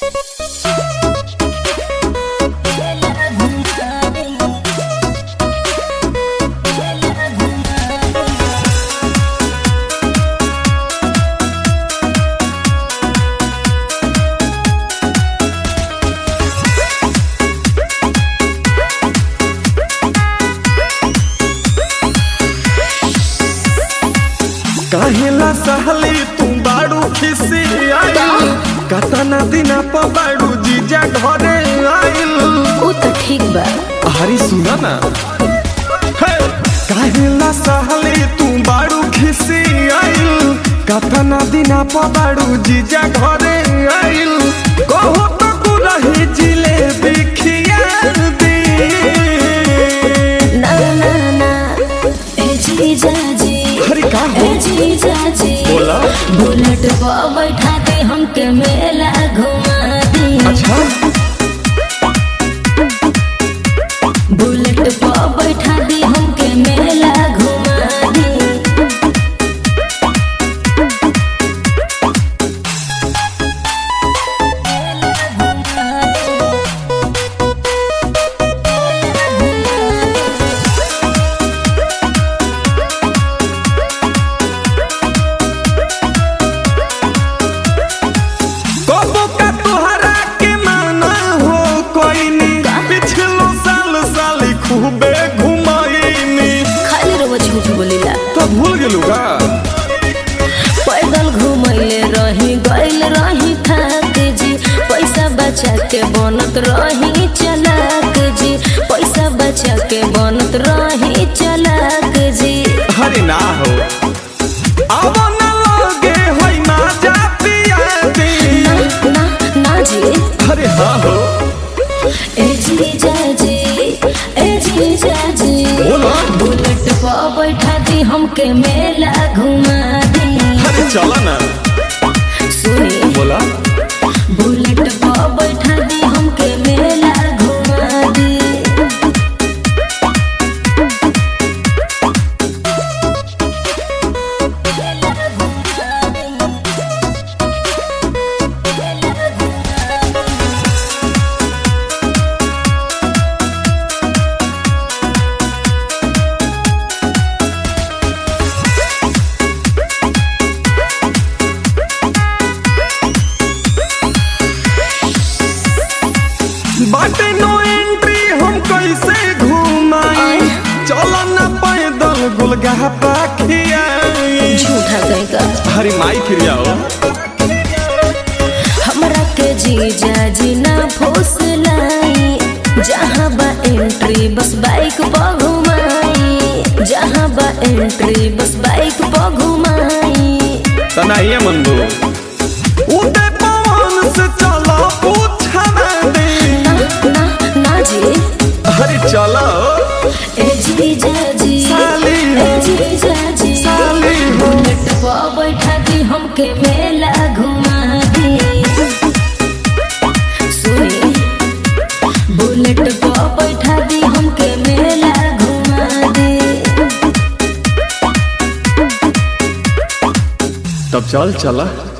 काहेला सहली तू बाड़ू खिसी आइल कतना दिना पर बाड़ू जीजा घरे आइल उ त ठीक बा हरी सुना ना हे! काहेला सहली तू बाड़ू खिसी आइल कतना दिना पर बाड़ू जीजा घरे आइल कहो तो तू रही जिलेबी खियार दी ना ना ना ए जीजा जी हरी का हो ए जीजा जी बोला। बुलेट पर बैठा दे हमके मेला घुमा दी अच्छा बुलेट पर बैठा दे हमके मेला घुमा दी कबो का तोहरा के माना हो कोई नी पिछलो साल साली खूबे घुमाईनी खाली रहो झूठ बोलीला तो भूल गेलू का पैदल घुमैले रही गइल रही थाक जी पैसा बचा के बनत रही चलाक जी पैसा बचा के बनत रही चलाक जी हरे ना हो अब ना लगे होई ना जा पिया दी ना ना ना जी हरे हाँ हो ए जी जा जी ए जी जा जी बोला बुलेट पर बैठा दी हमके मेला घुमा दी हरे चला ना सुनी बोला बुलेट पर बैठा दी हमके मेला घुमा दी बाटे नो एंट्री हम कैसे घुमाई चला ना पैदल गुलगा पाखियाई झूठा कहीं का हरी माई फिर आओ हमरा के जीजा जी ना फुसलाई जहाँ बा एंट्री बस बाइक पर घुमाई जहाँ बा एंट्री बस बाइक पर घुमाई तना ये मनबू उदय पवन से चला पूछा दे ना ना ना जी हरी चलो ए जीजा जी साली ए जीजा जी साली हो। बुलेट पर बैठा दी हमके मेला घुमा दी सुनी बुलेट पर बैठा दी हमके मेला घुमा दी तब चल चला